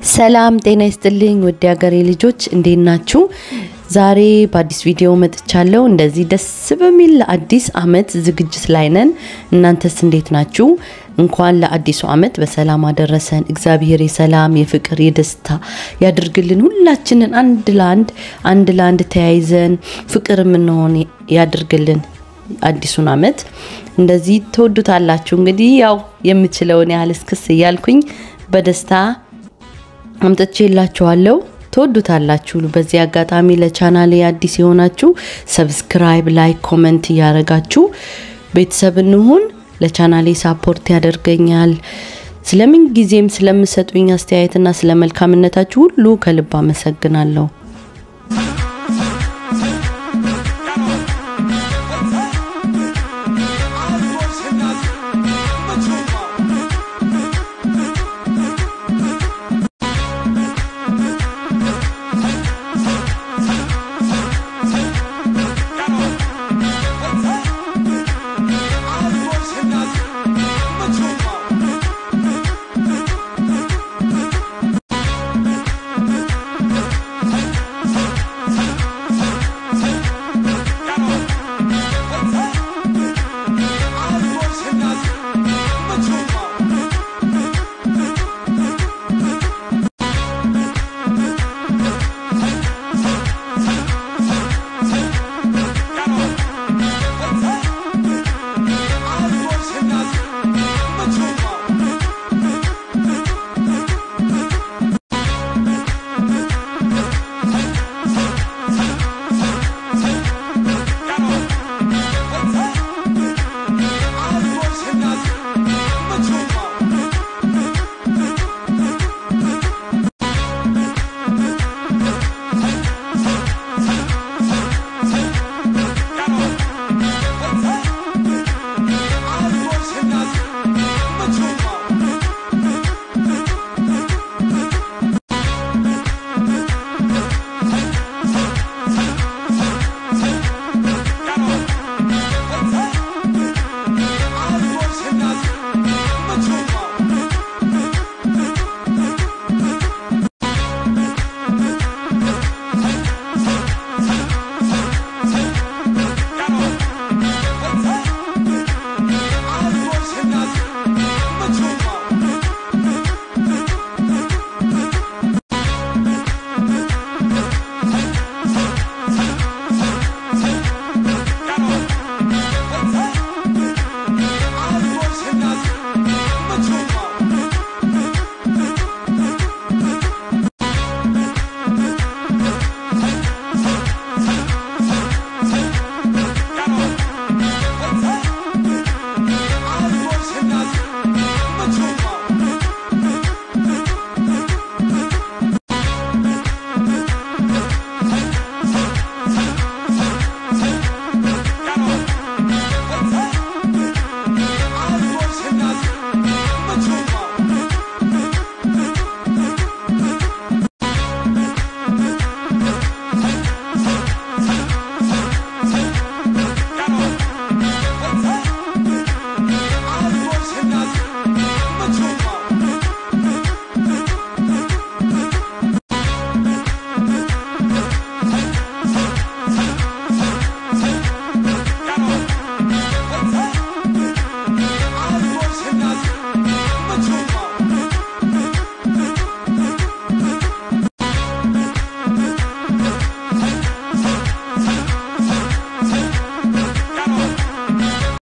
ሰላም ጤና ይስጥልኝ ውድ ሀገሬ ልጆች እንዴት ናችሁ? ዛሬ በአዲስ ቪዲዮ መጥቻለሁ። እንደዚህ ደስ በሚል ለአዲስ አመት ዝግጅት ላይ ነን። እናንተስ እንዴት ናችሁ? እንኳን ለአዲሱ አመት በሰላም አደረሰን። እግዚአብሔር የሰላም የፍቅር፣ የደስታ ያድርግልን። ሁላችንን አንድ ለአንድ አንድ ለአንድ ተያይዘን ፍቅር የምንሆን ያድርግልን። አዲሱን አመት እንደዚህ ትወዱታላችሁ። እንግዲህ ያው የምችለውን ያህል እስክስ እያልኩኝ በደስታ አምጥቼ የላችኋለሁ። ትወዱታላችሁ። በዚህ አጋጣሚ ለቻናሌ አዲስ የሆናችሁ ሰብስክራይብ፣ ላይክ፣ ኮመንት እያረጋችሁ ቤተሰብ እንሁን። ለቻናሌ ሳፖርት ያደርገኛል። ስለምን ጊዜም ስለምሰጡኝ አስተያየትና ስለ መልካምነታችሁ ሁሉ ከልብ አመሰግናለሁ።